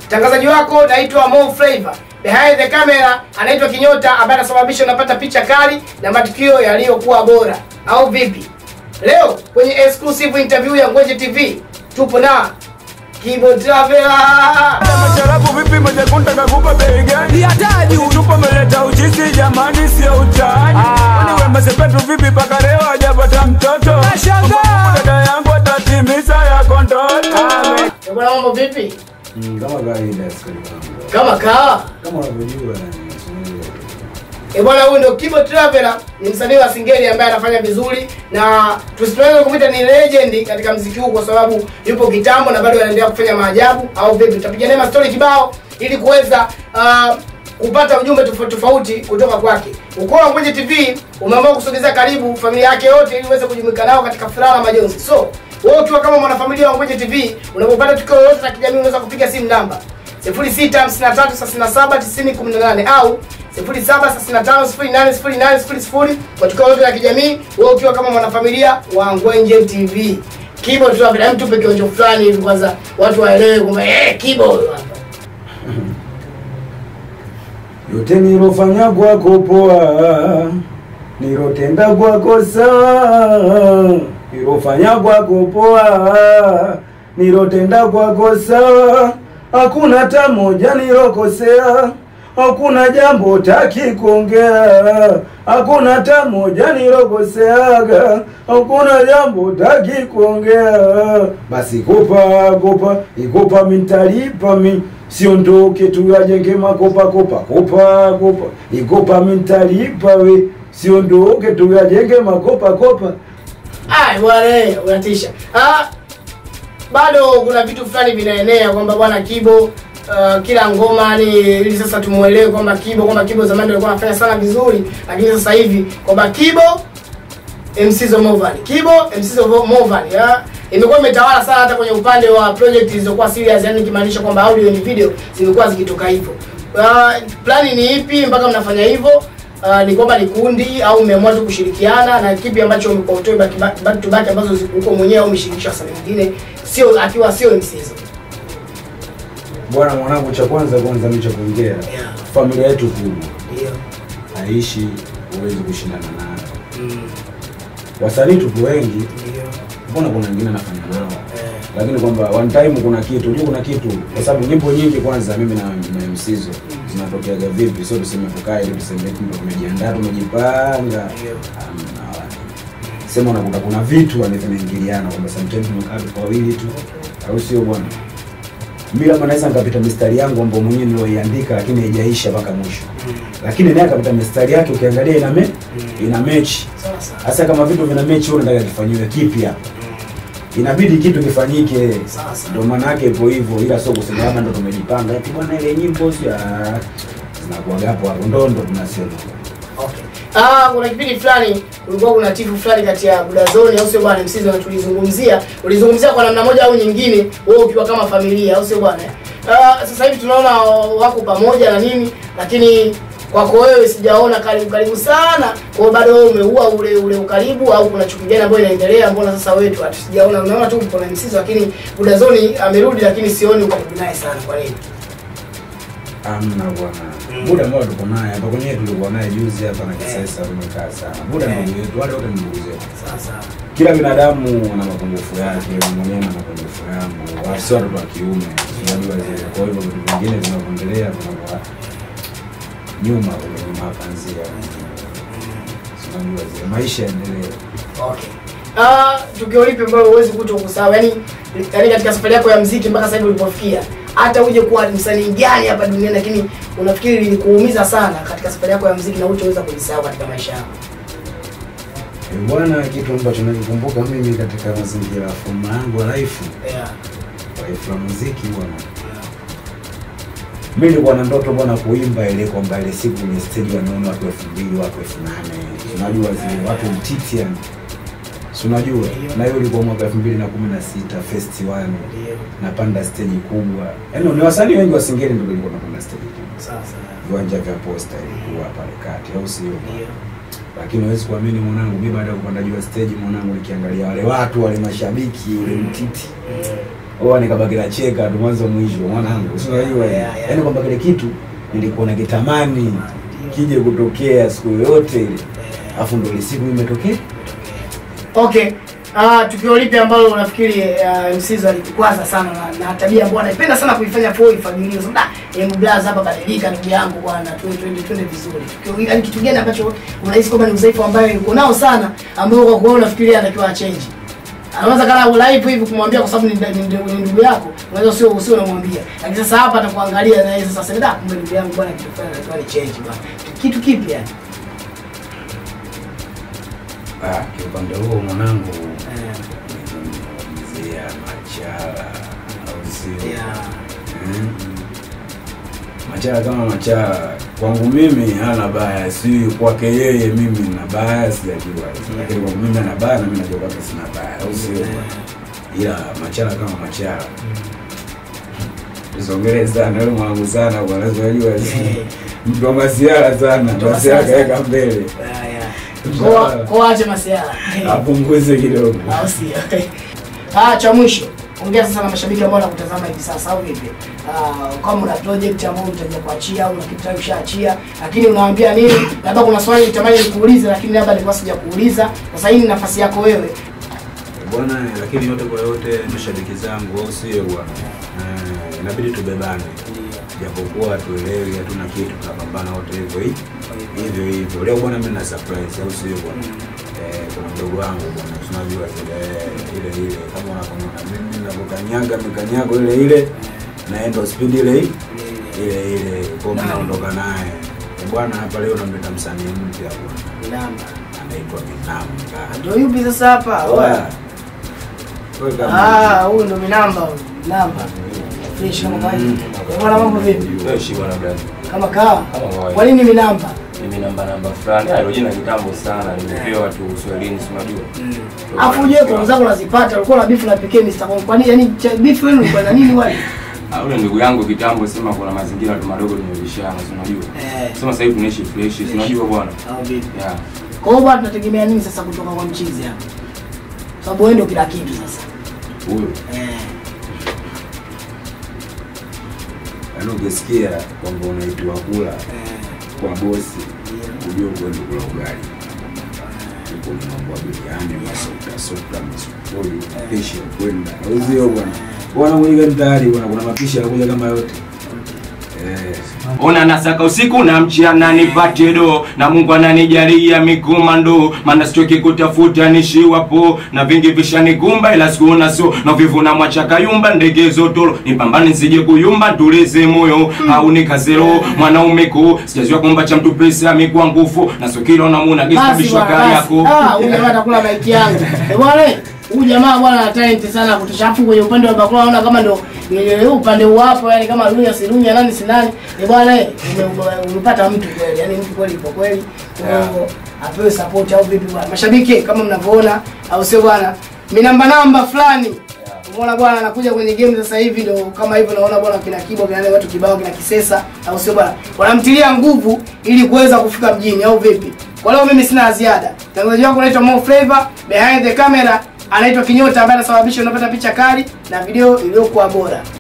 Mtangazaji wako naitwa Mo Flavor. Behind the camera anaitwa Kinyota ambaye anasababisha unapata picha kali na matukio yaliyokuwa bora, au vipi? Leo kwenye exclusive interview ya Ngwenje TV tupo na Kibo Traveler. Macharabu vipi majakunda kakupa bei gani? Tupo meleta uchizi jamani, sio utani. Kwani wema sepetu vipi paka leo hajapata mtoto? Kumbukumbu dada yangu atatimiza yako ndoto. Eh, Bwana mambo vipi? kama kawaida askari wangu Kama kawa. kama unavyojua yani, simuelewi. E bwana, huyu ndio Kibo Traveler, ni msanii wa Singeli ambaye anafanya vizuri na tusitoweza kumwita ni legend katika mziki huu kwa sababu yupo kitambo na bado anaendelea kufanya maajabu. Au vipi? Tutapiga naye mastori kibao ili kuweza uh, kupata ujumbe tofauti tofauti kutoka kwake. Ukoo wa Ngwenje TV umeamua kusogeza karibu familia yake yote ili uweze kujumuika nao katika furaha na majonzi. So wewe ukiwa kama mwanafamilia wa Ngwenje TV unapopata tukio lolote la kijamii unaweza kupiga simu namba 0653379018 au 0765080800 kwa tukio lote la kijamii, wewe ukiwa kama mwanafamilia wa Ngwenje TV. Kibo tu hapa, hem, tupe kionjo fulani hivi kwanza watu waelewe kwamba eh, Kibo huyu hapa. yote nilofanya kwako poa, nilotenda kwako sawa, nilofanya kwako poa, nilotenda kwako sawa, hakuna hata moja nilokosea, hakuna jambo taki kuongea, hakuna hata moja nilokoseaga, hakuna jambo taki kuongea. Basi kopa kopa, ikopa mintalipa mi siondoke tu ajenge makopa kopa kopa kopa, ikopa mintalipa we siondoke tu ajenge makopa kopa. Ai bwana, unatisha. Ah, bado kuna vitu fulani vinaenea kwamba bwana Kibo uh, kila ngoma ni ili sasa tumuelewe kwamba Kibo kwamba Kibo zamani ndio alikuwa anafanya sana vizuri, lakini sasa hivi kwamba Kibo MC zo Movan. Kibo MC zo Movan. Ya imekuwa imetawala sana hata kwenye upande wa project zilizokuwa serious, yani kimaanisha kwamba audio ni video zimekuwa zikitoka hivyo. Uh, plani ni ipi mpaka mnafanya hivyo? Uh, ni kwamba ni kundi au mmeamua tu kushirikiana na kipi ambacho mko utoe back, back, back to back ambazo zi- uko mwenyewe au umeshirikisha wasanii wengine sio akiwa sio MC hizo. Bwana mwanangu, cha kwanza kwanza mimi cha kuongea, Yeah. familia yetu kubwa Ndio. haishi, huwezi kushindana nayo. Mm. Wasanii tupo wengi, Ndio. mbona kuna wengine anafanya nao Eh. lakini kwamba one time kuna kitu unajua kuna kitu kwa sababu nyimbo nyingi kwanza mimi na, na msizo zinatokeaga vipi sio tuseme tukae ili tuseme eti ndo tumejiandaa tumejipanga Ndio. Hamna wala. sema unakuta kuna vitu yani vinaingiliana kwamba sometimes tumekaa tu kwa wawili tu au sio bwana mimi labda naweza nikapita mistari yangu ambayo mwenyewe niloiandika lakini haijaisha mpaka mwisho lakini naye akapita mistari yake ukiangalia ina me, ina mechi Sawa sawa. hasa kama vitu vina mechi wewe unataka kifanyiwe kipya inabidi kitu kifanyike Sawa sawa. ndio maana yake ipo hivyo ila sio kusema labda ndo tumejipanga eti bwana ile nyimbo sio ah, zinakuwa hapo hapo ndo ndo tunasema Okay. Ah, kuna kipindi fulani kulikuwa kuna tifu fulani kati ya Budazoni au sio bwana msizo na tulizungumzia, ulizungumzia kwa namna moja au nyingine wewe ukiwa kama familia au sio bwana? Ah, sasa hivi tunaona wako pamoja na nini, lakini kwako wewe sijaona karibu karibu sana. Kwa hiyo bado wewe umeua ule ule ukaribu au kuna chuki gani ambayo inaendelea? Mbona sasa wewe tu hatusijaona, unaona tu kuna msizo lakini Budazoni amerudi lakini sioni uko karibu naye sana. Kwa nini? amna bwana muda ambao tuko naye hapa kwenye tulikuwa naye juzi hapa na kisasa tumekaa sana muda Eh. ndugu yetu wale wote ni ndugu zetu Sasa kila binadamu ana mapungufu yake na mwenyewe ana mapungufu yangu wasi watoto wa kiume unajua zile kwa hivyo vitu vingine vinavyoendelea vinakuwa nyuma kwenye nyuma hapa nzia unajua zile maisha yaendelee Okay. Ah, tukio lipi ambalo huwezi kuto kusahau? Yaani yaani katika safari yako ya mziki mpaka sasa hivi ulipofikia. Hata uje kuwa msanii gani hapa duniani lakini unafikiri lilikuumiza sana katika safari yako ya mziki na hutaweza kujisahau katika maisha yako. Eh, bwana kitu ambacho nakikumbuka mimi katika mazingira ya fomu yangu ya life Yeah. life la muziki bwana mi nilikuwa na ndoto bwana kuimba ile kwamba ile siku ile stage wanaona watu elfu mbili watu elfu nane unajua zile watu mtiti yani si unajua na hiyo ilikuwa mwaka elfu mbili na kumi na sita festi one Ndio. napanda stage kubwa yaani ni wasanii wengi wa singeli ndio ilikuwa napanda stage kubwa Sasa. viwanja vya posta ilikuwa pale kati au sio Ndio. lakini huwezi kuamini mwanangu mi baada ya kupanda juu ya stage mwanangu nikiangalia wale watu wale mashabiki ule mtiti Oa nikabaki na cheka tu mwanzo mwisho mwanangu. Sio unajua. Yeah, yeah. Yaani kwamba kile kitu nilikuwa nakitamani kije kutokea siku yoyote ile. Alafu ndio ile siku imetokea. Okay. Ah, tukio lipi ambalo unafikiri uh, MCZ alitukwaza sana na, na tabia ambayo anaipenda sana kuifanya kwa ifagilio. Sasa da, Young Blaz hapa badilika ndugu yangu bwana, twende twende twende vizuri. Tukio yaani kitu gani ambacho unahisi kwamba ni udhaifu ambayo yuko nao sana ambao kwa kuona unafikiria anatakiwa change. Anaweza kana live hivi kumwambia kwa sababu ni, ni, ni, ni ndugu yako, unaweza sio usio unamwambia. Lakini sasa hapa atakuangalia na yeye sasa sema da, kumbe ndugu yangu bwana kitu fulani anatakiwa ni change bwana. Kitu kipi yani? Ah, kiupande huo mwanangu Eh, mzee machala au sio? yeah. Mm. Machala kama machala kwangu mimi hana baya, si kwake yeye mimi na baya sijajua, lakini kwangu mimi ana baya na mimi najua kwake sina baya, au sio? Ila machala kama machala tusongele sana wewe mwanangu sana bwana, unajua mtu wa masiara sana, Mtu wa masiara masiara kaweka mbele, Yeah, yeah. Kwa kwa ache masiara. apunguze kidogo. au sio? Ah, cha mwisho ongea sasa na mashabiki ambao wanakutazama hivi sasa au vipi? Ah, kama una project ambayo utaja kuachia au una kitu tayari ushaachia, lakini unawaambia nini? Labda kuna swali nitamani nikuulize, lakini labda nilikuwa sija kuuliza. Sasa hii ni nafasi yako wewe. bwana, lakini yote kwa yote mashabiki zangu, au sio bwana? Eh, inabidi tubebane, japokuwa tuelewi, hatuna kitu, tunapambana wote hivyo hi- hivyo hivyo. Leo bwana, mimi na surprise, au sio bwana? Eh, kuna mdogo wangu bwana, tunajua zile eh, ile ile, kama unavyoona mimi ninavyokanyaga mikanyago ile ile, naenda speed ile ile ile ile, kwa mimi naondoka naye Eh, bwana. Hapa leo namleta msanii mpya bwana, Namba. anaitwa Minamba. Ndio yupi sasa hapa? Oya. Wewe kama- Ah, huyu ndo Minamba huyu. Namba. Fresh kama kawaida. Bwana mambo vipi? Fresh bwana brother. Kama kawa. Kama kawaida. Kwa nini Minamba? Mimi namba namba fulani. Hilo jina kitambo sana. Nimepewa tu Uswahilini si unajua. Afu je, kwa zako unazipata, ulikuwa na beef na pekee Mr. Kong. Kwa nini yani cha- beef wenu ilikuwa na nini wale? Ah, Ule ndugu yangu kitambo sema kuna mazingira tu madogo tumebishana si unajua. Eh. Sema sasa hivi tunaishi fresh si unajua bwana. Au vipi? Yeah. Kwa hiyo bwana tunategemea nini sasa kutoka kwa mchizi hapa? Sababu wewe ndio kila kitu sasa. Huyo. Eh. Yaani ukisikia kwamba unaitiwa kula Eh. kwa bosi, ujue kwenda kula ugali. Uko ni mambo ya biriani, masuta suta, masufuri, mapishi ya kwenda. Uzio bwana. Bwana mwenye tayari bwana kuna mapishi yanakuja kama yote. Eh. Ona nasaka usiku na mchana nipate do na Mungu ananijalia mikomando maana sitoki kutafuta nishiwapo na vingi vishanikumba ila sikuona so na vivu na mwachaka yumba ndege zotolo nipambane nsije kuyumba tulize moyo au nikazero mwanaume ko sijazua kwamba cha mtu pesa mikwa nguvu na sokilo na muna gisa Basi bishwa bwana, kari basi. yako Ah, huyu jamaa atakula maiki yangu. Eh bwana, huyu jamaa bwana ana talent sana kutushafu kwenye upande wa bakula naona kama ndio ni upande wapo yani kama Lunya si Lunya nani si nani. Eh bwana, ume- ume- umepata mtu kweli. Yani mtu kweli kwa kweli. Kwa hiyo apewe support au vipi bwana. Mashabiki kama mnavyoona au sio bwana? Mimi namba namba fulani. Umeona bwana anakuja kwenye game sasa hivi ndio kama hivyo naona bwana kina Kibo kina watu kibao kina Kisesa au sio bwana? Wanamtilia nguvu ili kuweza kufika mjini au vipi? Kwa leo mimi sina la ziada. Mtangazaji wako anaitwa Mo Flavor, behind the camera anaitwa Kinyota ambaye anasababisha unapata picha kali na video iliyokuwa bora.